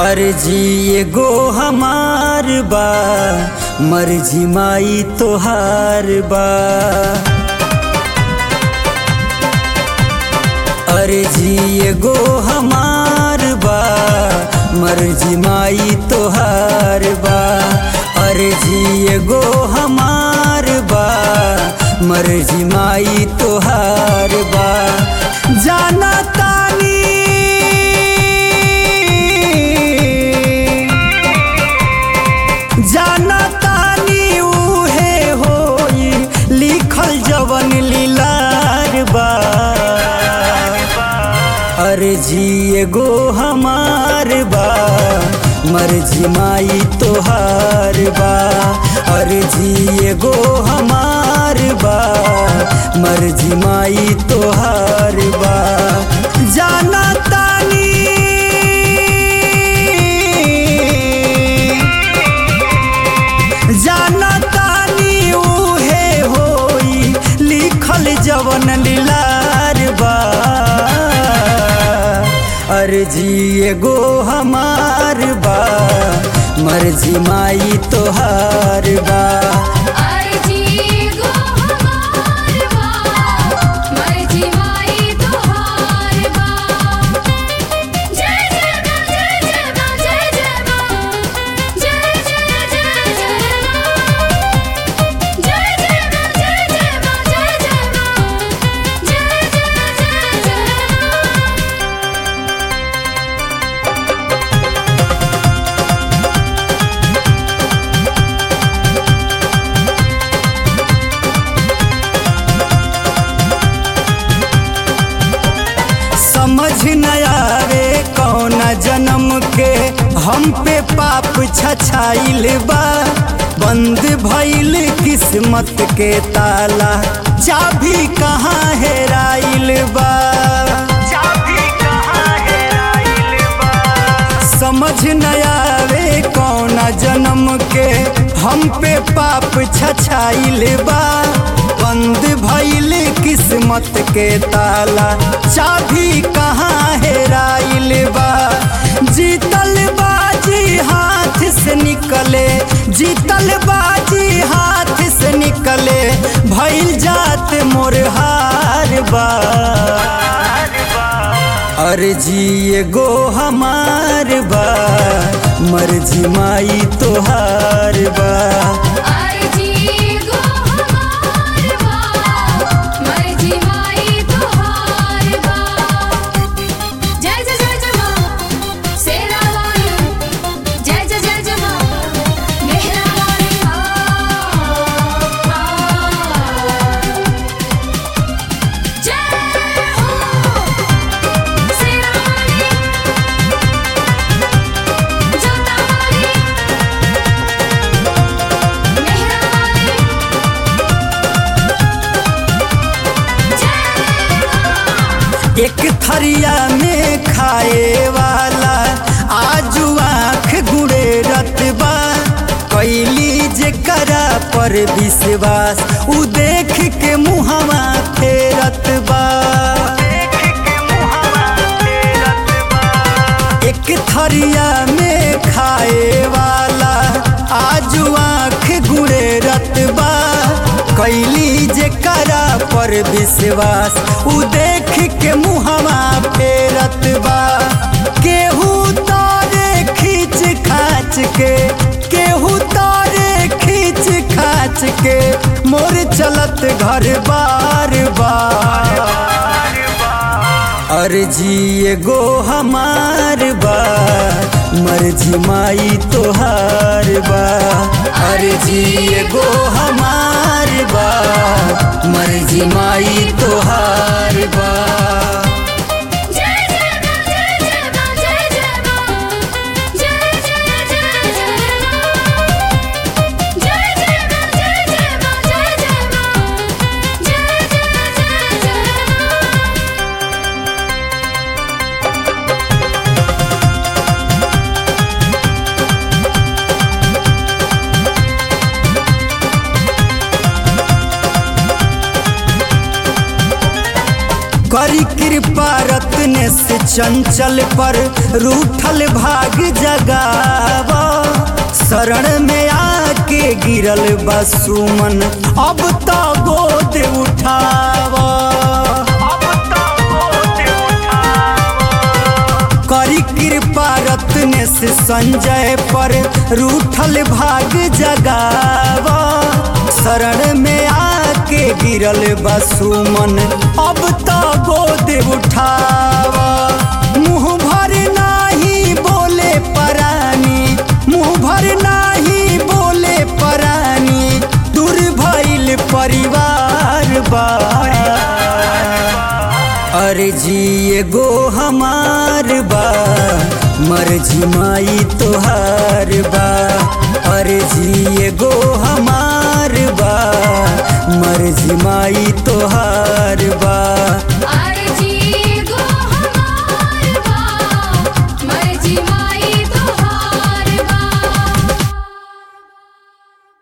अर्जी एगो हमार बा मर्जी माई तोहार बा अर्जी एगो हमार बा मर्जी माई तोहार बा अर्जी एगो हमार बा मर्जी माई तोहार बा जाना तानी जाना तानी उहे होई लिखल जवन लीलार बा अर्जी एगो हमार बा मर्जी माई तोहार बा अर्जी एगो हमार बा मर्जी माई तोहार बा जाना तानी जाना तानी उहे होई लिखल जवन लीलार बा अर्जी एगो हमार बा मर्जी माई तोहार बा अर्जी गो हमार बा मर्जी माई तोहार बा जय जय मां जय जय मां जय जय मां जय जय जय जय मां जय जय मां जय जय मां जय जय मां जय जय जय जय मां समझ न आवे कौन जन्म के हम पे पाप छछाइल बा बंद भइल किस्मत के ताला चाबी कहाँ हेराइल बा चाबी कहाँ हेराइल बा समझ न आवे कौन जन्म के हम पे पाप छछाइल बा बंद भइल किस्मत के ताला चाबी कहाँ हेराइल बा जीतल बाजी हाथ से निकले जीतल बाजी हाथ से निकले भइल जात मोर हार बा अर्जी एगो हमार बा मर्जी माई तोहार बा अर्जी गो हमार बा मर्जी माई तोहार बा जय जय जय जय मां सेरा वाली जय जय जय जय मां मेहरा वाली जय हो सेरा वाली जोता वाली मेहरा वाली जय एक थरिया में खाए वाला आजू आँख गुड़े रतबा कैली जे करा पर विश्वास उ देख के मुहवा फेरत बा एक थरिया में खाए वाला आजू आँख गुड़े रतबा कैली जे करा पर विश्वास उ देख के मुहवा फेरत बा केहू तारे खींच खाच के केहू तारे खींच खाच के मोर चलत घर बार बार अर्जी एगो हमार बा मर्जी माई तोहार बा अर्जी एगो हमार बा मर्जी माई तोहार बा जय जय मां जय जय मां जय जय मां जय जय जय जय मां जय जय मां जय जय मां जय जय मां जय जय जय जय मां करी के कृपा रत्न से चंचल पर रूठल भाग जगावा शरण में आके गिरल बसुमन अब तो गोद उठावा करी कृपा रत्न से संजय पर रूठल भाग जगावा शरण में आके गिरल बसुमन अब तो गोद उठावा मुँह भर नाही बोले परानी मुँह भर नाही बोले परानी दूर भइल परिवार बा अरे जी एगो हमार बा मर्जी माई तोहार बा अरे जी एगो हमार बा मर्जी माई